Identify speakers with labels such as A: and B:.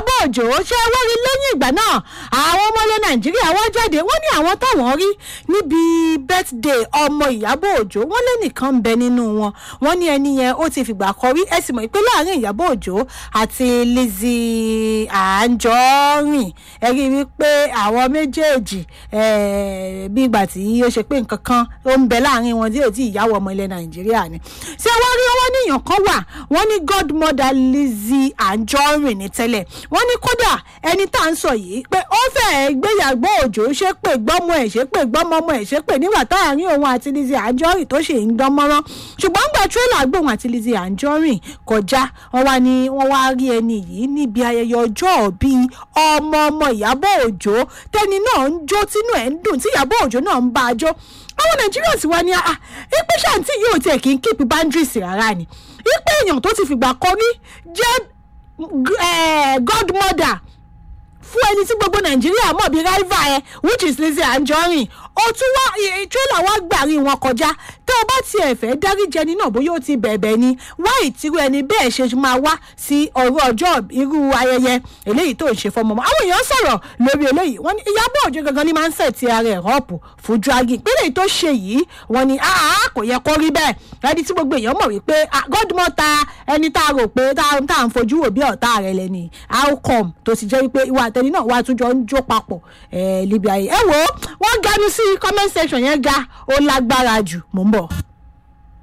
A: ìyábọ̀ òjò ṣe wọ́rí lẹ́yìn ìgbà náà àwọn ọmọ ilẹ̀ nàìjíríà wọ́n jáde wọ́n ní àwọn táwọn rí níbi birthday ọmọ ìyábọ̀ òjò wọ́n lé nìkan ń bẹ nínú wọn wọ́n ní ẹni yẹn ó ti fìgbà kan rí ẹ sì mọ̀ pé láàrin ìyábọ̀ òjò àti lizzy anjorin ẹ rí i wípé àwọn méjèèjì bí ìgbà tí ó ṣe pé nǹkan kan ó ń bẹ láàrin wọn tí ò tí ìyàwó ọmọ ilẹ̀ nàìjíríà ni ṣé wọ́n rí owó níyàn kan wà wọ́n ní godmother lizzy anjorin ní tẹ́lẹ̀ wọ́n ní kódà ẹni tá à ń sọ yìí pé ó fẹ́ẹ́ gbéyàgbọ́ òjò ṣe pé gbọ́mọ ẹ̀ ṣe pé gbọ́mọ ọmọ ẹ̀ ṣe pé nígbà táàrin òun àti lizzy anjorin tó ṣe ń dán mọ́rán ṣùgbọ́n gbà tírélà gbóhùn àti lizzy anjorin kọjá wọ́n wá ní wọ́n wá rí ẹni yìí níbi ayẹyẹ ọjọ́ bíi ọmọ ọmọ ìyàbọ̀ òjò tẹni náà ń jó tínú ẹ̀ ń dùn tí ìyàbọ̀ òjò náà ń bá a jó àwọn nàìjíríà sì wá ní ah ipe ṣáàntì yóò tiẹ̀ kí n keep boundaries rárá ni ipe èèyàn tó ti fìgbà kan rí jẹ́ godmother fún ẹni tí gbogbo nàìjíríà mọ̀ bí rival ẹ which is lizzy anjorin ó tún wá trailer wá gbàrí wọn kọjá tó o bá tiẹ̀ fẹ́ dáríjẹ ẹni náà bóyá ó ti bẹ̀bẹ̀ ni wá ìtirú ẹni bẹ́ẹ̀ ṣe máa wá sí ọ̀rọ̀ ọjọ́ irú ayẹyẹ eléyìí tó ń ṣe fọmọmọ àwọn èèyàn sọ̀rọ̀ lórí eléyìí wọ́n ní ìyábọ̀ òjò gangan ni máa ń sẹ̀ ti ara ẹ̀ họ́ọ̀pù fún dragging pé èyí tó ṣe yìí wọ́n ní àá kò yẹ kó rí bẹ́ẹ̀ ẹni tí gbogbo èèyàn mọ̀ wípé godmother ẹni tá a rò pé tá à ń fojú wò bí ọ̀tá rẹ̀ lẹ́ni how come tó ti jẹ́ wípé ìwà àtẹni náà wà tún jọ ń jó papọ̀ ẹ̀ libi ayé ẹ wo wọ́n ganu sí comment section yẹn ga ó lágbára jù mò ń bọ̀.